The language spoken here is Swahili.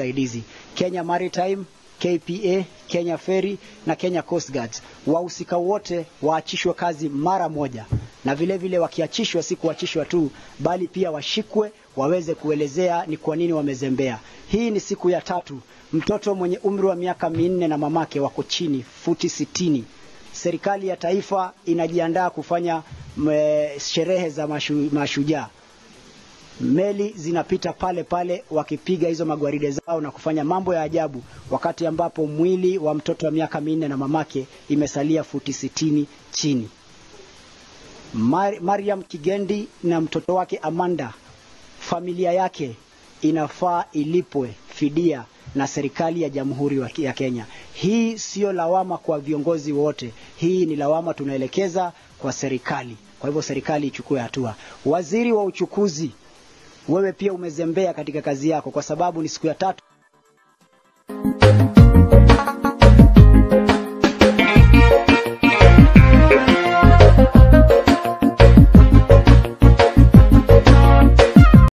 wasaidizi Kenya Maritime, KPA, Kenya Ferry na Kenya Coast Guards. Wahusika wote waachishwe kazi mara moja, na vile vile wakiachishwa, si kuachishwa tu, bali pia washikwe waweze kuelezea ni kwa nini wamezembea. Hii ni siku ya tatu. Mtoto mwenye umri wa miaka minne na mamake wako chini futi sitini. Serikali ya taifa inajiandaa kufanya mwe, sherehe za mashu, mashujaa meli zinapita pale pale wakipiga hizo magwaride zao na kufanya mambo ya ajabu, wakati ambapo mwili wa mtoto wa miaka minne na mamake imesalia futi sitini chini. Mar Mariam Kigendi na mtoto wake Amanda, familia yake inafaa ilipwe fidia na serikali ya Jamhuri ya Kenya. Hii siyo lawama kwa viongozi wote, hii ni lawama tunaelekeza kwa serikali. Kwa hivyo serikali ichukue hatua. Waziri wa uchukuzi wewe pia umezembea katika kazi yako, kwa sababu ni siku ya tatu